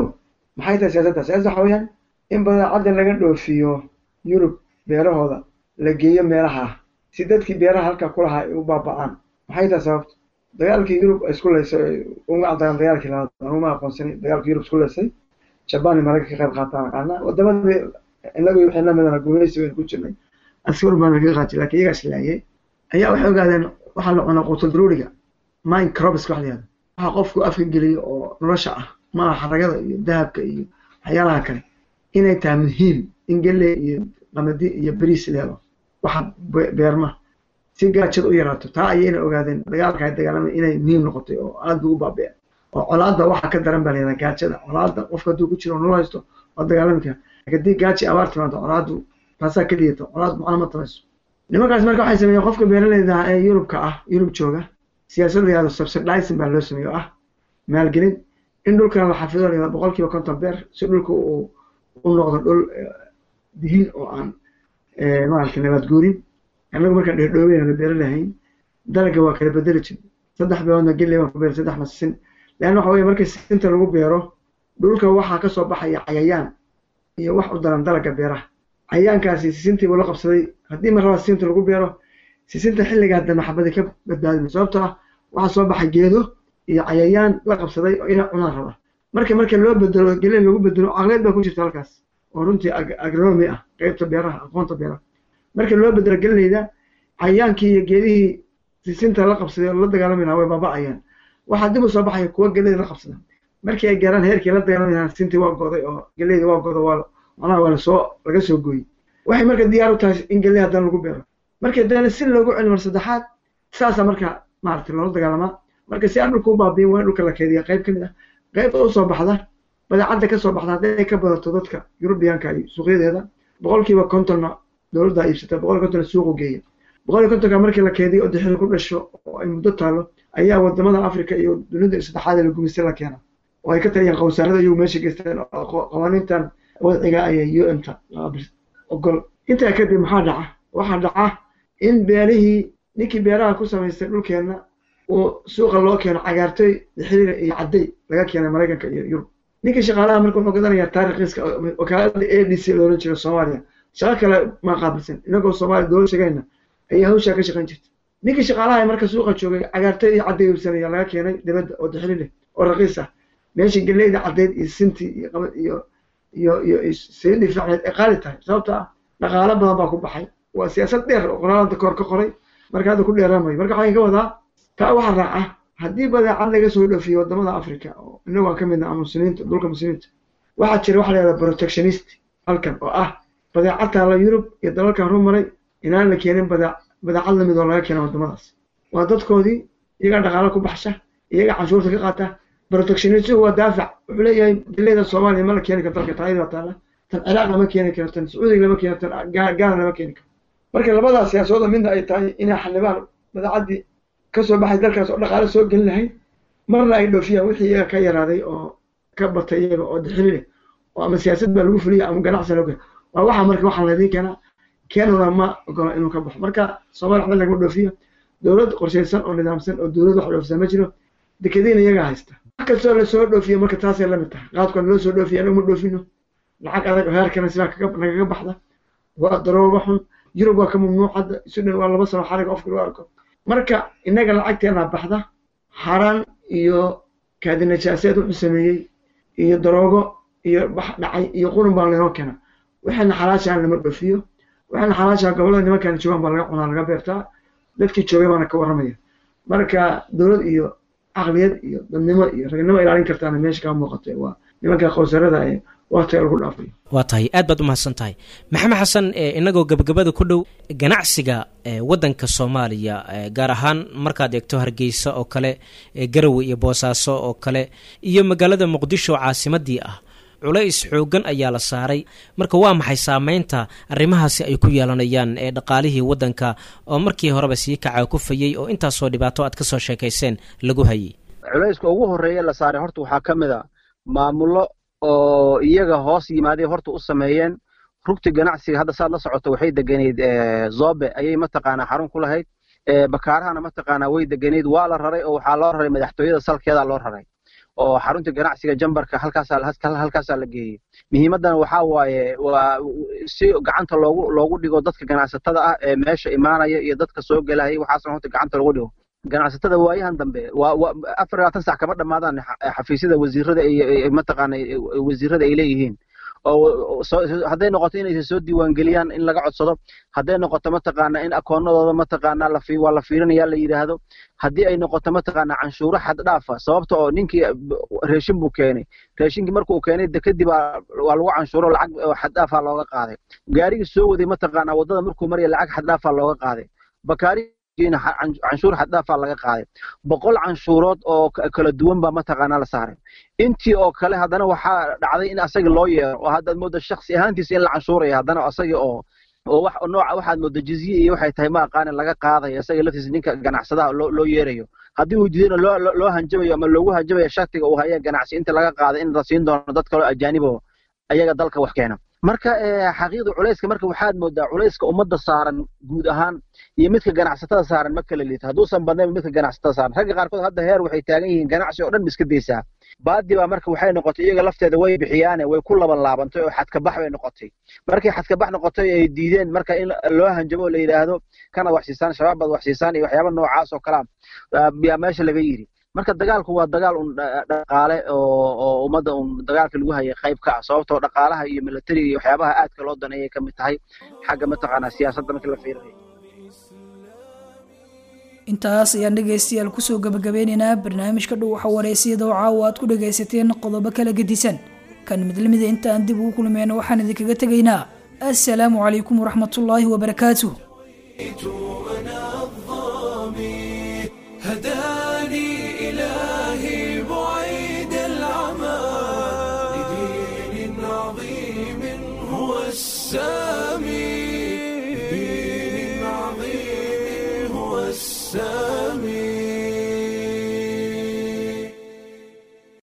maxay tahay siyaasadda siyaasadda waxa weeyaan in badeecadda laga dhoofiyo yurub beerahooda la geeyo meelaha ah si dadkii beeraha halkaa ku lahaa ay u baaba'aan maxay tahay sababta dagaalkii yurub ay isku leysay uma cadaan dagaalkii labaad anuma aqoonsanin dagaalkii yurub isku leysay jabaan iyo maraykan ka qayb qaataan aqaana wadamadii inagu wixii lamidana gumaysi baynu ku jirnay askar baan kaga qaatay laakiin iyagaa islaayay ayaa waxay ogaadeen waxaa la cunaa quutul daruuriga mind crobs wax la yihahdo waxa qofku afka geliyo oo nolosha ah maaha xaragada iyo dahabka iyo waxyaalaha kale inay tahay muhiim in galley iyo qamadi iyo bariis leelo waxa beerma si gaajada u yaraato taa ayayna ogaadeen dagaalka ay dagaalamay inay muhiim noqotay oo aad buu u baabeen oo colaadda waxa ka daran baa layihahdaa gaajada colaadda qofka hadduu ku jiro nolol haysto waa dagaalami kara laakiin haddii gaaji abaar timaado colaaddu taasaa ka liidato colaad macno ma tabayso nimankaas marka waxay sameeyeen qofka beeraleyda ee yurubka ah yurub jooga siyaasad la yihahdo subsidizing baa loo sameeyo ah maalgelin in dhulkan la xafido la yihahdo boqol kiiba konton beer si dhulka uu u noqdo dhul dihin oo aan maaragtay nabad guurin annagu markaan dheerdhoobeyna beero lahayn dalagga waa kala bedeli jir saddex beeroodna gelley baan ku beer saddexna sisin leanna waxa weye markii sisinta lagu beero dhulka waxaa ka soo baxaya cayayaan iyo wax u daran dalagga beeraha cayayaankaasi sisintii buu la qabsaday haddii mar raba sisinta lagu beero sisinta xilligaa dambe xabadii ka badbaadima sababtoo ah waxaa soo baxay geedo iyo cayayaan la qabsaday oo inay cunaan raba marka marka loo bedelo gelley lagu bedelo caqleed baa ku jirta halkaas oo runtii agronomy ah qeybta beeraha aqoonta beeraha marka loo bedelo gelleyda cayayaankii iyo geedihii sisinta la qabsaday oo la dagaalami lahaa way baaba'ayaan waxaa dib u soo baxaya kuwa gelleyda la qabsada markii ay gaaraan heerkii la dagaalami lahaa sisintii waa goday oo gelleyda waa godo waa macnaha waa lasoo laga soo gooyey waxay marka diyaar u tahay in gelley haddana lagu beero marka dana si loogu celi mar saddexaad saasaa marka maaragtay loola dagaalamaa marka si aan dhulka u baabiin waa in dhulka la keydiya qayb ka mid ah qaybta u soo baxda badeecadda ka soo baxda hadday ka badato dadka yurubiyaanka iyo suuqyadeeda boqolkiiba kontonna dowladda iibsata boqol kontonna suuqu geeya boqol kontonka markii la keediyo oo dixil ku dhasho oo ay muddo taalo ayaa wadamada africa iyo dunida saddexaad ee la gumaystay la keena oo ay ka taliyaan qowsaarada iyagu meesha geysteen oo qawaaniintan wadciga ayay u m ta ogol intaa kadib maxaa dhaca waxaa dhaca in beerihii ninkii beeraha ku samaystay dhulkeenna uu suuqa loo keeno cagaartoy dixiliga iyo cadday laga keenay maraykanka iyo yurub ninkii shaqaalaha marka wuxuu gadanayaa taariikhiiska wakaalada a d c loolan jiro soomaaliya shaqo kale ma qaabilsan inagoo soomaaliya dowlad shaqayna ayaa hawshaa ka shaqayn jirta ninkii shaqaalaha marka suuqa joogay cagaartoy iyo cadday iibsanaya laga keenay dibadda oo dixili leh oo raqiis ah meeshii galleyda caddeyd iyo sintii iyo qabad iyo iyo iyo sayidii fiicneed ay qaali tahay sababto ah dhaqaalo badan baa ku baxay waa siyaasad dheer oo qoraalada koor ka qoray marka hadda ku dheeraamayo marka waxaan ka wadaa taa waxaa raaca haddii badeecad laga soo dhoofiyo wadamada africa oo inagu aan ka midna ama muslimiinta dhulka muslimiinta waxaa jira waxa la yihahda protectionist halkan oo ah badeecad taala yurub iyo dalalkan horumaray inaan la keenin badeec badeecad lamid oo laga keena wadamadaas waa dadkoodii iyagaa dhaqaalo ku baxsha iyagaa canshuurta ka qaata protectionistigu waa daafac wuxuu leeyahay dileyda soomaaliya ma la keeni karo dalka taayada taala tan ciraaq lama keeni karo tan sacuudiga lama keeni tan gaana lama keeni karo marka labadaas siyaasooda midna ay tahay inay xanibaan badeecaddii kasoo baxay dalkaas oo dhaqaale soo gelin lahayd marna ay dhoofiyaan wixii iyaga ka yaraaday oo ka batay iyaga oo dixili leh oo ama siyaasad baa lagu fuliya ama ganacsi loo waa waxa marka waxaan laydin keenaa keenuna ma ogola inuu ka baxo marka soomaaliya waxba lagama dhoofiyo dowlad qorshaysan oo nidaamsan oo dowlad wax dhoofisa ma jiro dekadiina iyagaa haysta wax kastoo lasoo dhoofiyo marka taasay lamid tahay qaadkoon loo soo dhoofiyo anagu ma dhoofino lacag adag oo heerkana sidaa nagaga baxda waa darooba xun yurub waa ka mamnuuc hadda sudan waa laba sano xarig qofka lagu arko marka innaga lacagteena baxda xaaraan iyo kaadinajaaseed wuxuu sameeyey iyo daroogo iyo bax dhacay iyo qurun baa laynoo keena waxayna xalaashaan lama dhoofiyo waxayna xalaashaan gobollada nimankan joogaan baa laga cunaa laga beertaa dadkii joogay baana ka warramaya marka dowlad iyo caqliyad iyo dadnimo iyo ragnimo ilaalin kartaana meesha kaa muuqatay waa nimanka qowsarada ee waqtiga lagu dhaafay waa tahay aad baad u mahadsan tahay maxamed xasan inagoo gebagabada ku dhow ganacsiga wadanka soomaaliya gaar ahaan markaad eegto hargeysa oo kale garowe iyo boosaaso oo kale iyo magaalada muqdisho caasimadii ah culays xoogan ayaa la saaray marka waa maxay saameynta arrimahaasi ay ku yeelanayaan ee dhaqaalihii waddanka oo markii horeba sii kaca kufayey oo intaasoo dhibaato aad kasoo sheekayseen lagu hayay culayska ugu horreeya la saaray horta waxaa ka mid a maamullo oo iyaga hoos yimaaday horta u sameeyeen rugti ganacsiga hadda saad la socoto waxay deganeyd zobe ayay mataqaanaa xarun ku lahayd bakaarahana mataqaanaa way deganeyd waa la raray oo waxaa loo raray madaxtooyada salkeeda loo raray oo xarunta ganacsiga jambarka halkaasaa halkaasaa la geeyey muhiimadan waxaa waaye waa si gacanta loogu loogu dhigo dadka ganacsatada ah ee meesha imaanaya iyo dadka soo gelaya waxaasna horta gacanta loogu dhigo ganacsatada waayahan dambe waa waa afar iyo labaatan sac kama dhammaadaan xafiisyada wasiirada iyo mataqaana wasiirada ay leeyihiin oo hadday noqoto inay soo diiwaangeliyaan in laga codsado hadday noqoto mataqaana in akoonadooda mataqaana la waa la fiirinaya la yidhaahdo haddii ay noqoto mataqaana canshuuro xad dhaafa sababta oo ninkii reeshin buu keenay reeshinkii marka uu keenay kadib waa lagu canshuuro lacag xad dhaafaa looga qaaday gaarigii soo waday mataqaana waddada markuu maraya lacag xad dhaafaa looga qaaday bakaari canshuur xad dhaafaa laga qaaday boqol canshuurood oo kala duwan baa mataqaanaa la saaray intii oo kale haddana waxaa dhacday in asaga loo yeero oo haddaad moodo shaksi ahaantiisa in la canshuuraya haddana asaga oo oo wax nooca waxaad moodo jizye iyo waxay tahay ma aqaanin laga qaadayo isaga laftiisa ninka ganacsadaha loo loo yeerayo haddii uu diidana loo loo hanjabayo ama loogu hanjabayo shaktiga uu haya ganacsi inta laga qaaday in la siin doono dad kaloo ajaanib oo ayaga dalka wax keena marka xaqiiqda culayska marka waxaad moodaa culayska ummadda saaran guud ahaan iyo midka ganacsatada saaran ma kala liita hadduusan badnayn midka ganacsatada saaran ragga qaarkood hadda heer waxay taagan yihiin ganacsi oo dhan iska daysaa baadi baa marka waxay noqotay iyaga lafteeda way bixiyaane way ku laban laabantay oo xadkabax bay noqotay markay xadkabax noqotay ay diideen marka in loo hanjabo la yidhaahdo kana wax siisaan shabaab baad wax siisaan iyo waxyaaba noocaas oo kalaa yaa meesha laga yidhi marka dagaalku waa dagaal un dhaqaale oo oo ummadda un dagaalka lagu hayay qayb ka ah sababtoo dhaqaalaha iyo militariga iyo waxyaabaha aadka loo daneeyay ka mid tahay xagga mataqaanaa siyaasadda markii la fiirinayo intaas ayaan dhegaystayaal kusoo gabagabeynaynaa barnaamijka dhow waxa wareysiyada oo caawa aad ku dhagaysateen qodobo kala gedisan kan mid lamida intaan dib ugu kulmeyno waxaan idinkaga tegaynaa assalaamu calaykum waraxmatullaahi wabarakaatuh هداني إلهي بعيد العمى لدين عظيم هو السامي لدين عظيم هو السامي